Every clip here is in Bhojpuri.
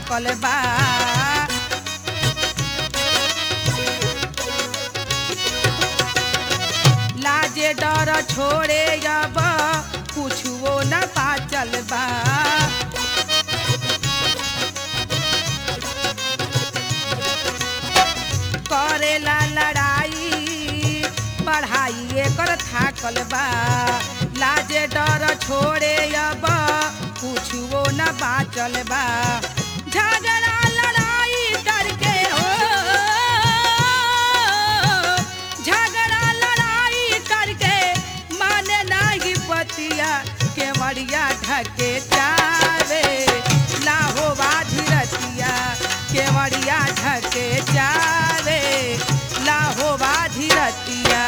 थाकल बा लाजे डर छोड़े अब कुछुओ न बाचल बा करेला लड़ाई पढ़ाई एकर थाकल बा लाजे डर छोड़े अब कुछुओ न बाचल बा झगड़ा लड़ाई करके हो झगड़ा लड़ाई करके माने नहीं पतिया केवड़िया ढके जावे लाहो बाधी रतिया केवड़िया ढके जावे लाहो बाधी रतिया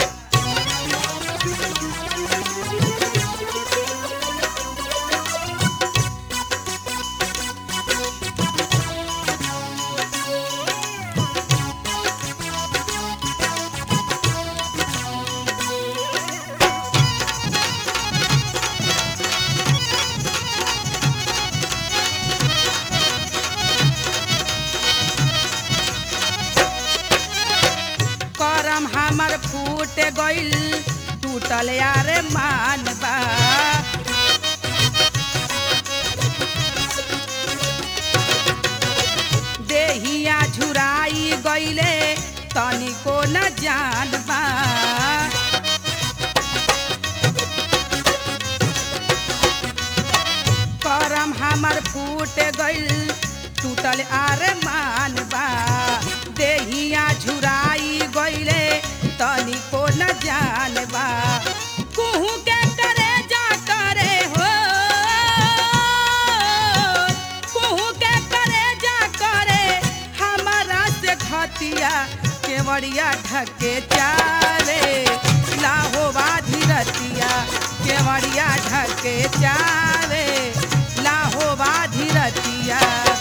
करम हमर फूट गइल टूटल यार मान बा देहिया झुराई गइले तनिको न जान बा करम हमर फूट गइल टूटल आर मान बा देहिया झुराई गइले तनिको न जान बा कुहू के करे जा करे हो कुहू के करे जा करे हमारा से घटिया केवड़िया ढके चारे लाहो बाधी रतिया केवड़िया ढके चारे लाहो बाधी रतिया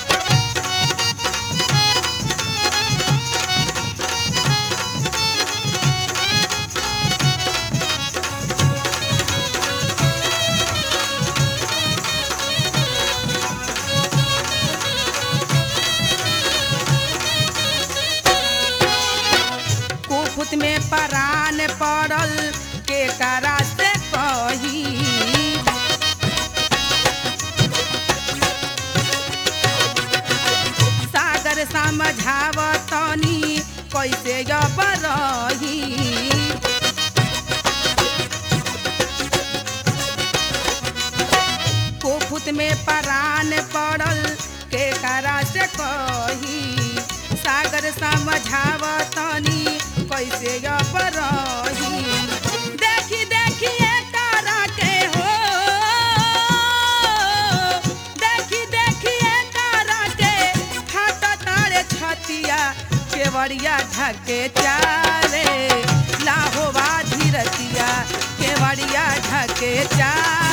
कुफुत में परान पड़ल के करा से कही सागर समझाव तनी कैसे अब रही कुफुत में परान पड़ल के करा से कही सागर समझाव तनी कैसे अब रही देखी देखी करा के हो देखी देखी करा के हाथ तारे छतिया केवड़िया ढके चारे लाहो बाधी रतिया केवड़िया ढके चारे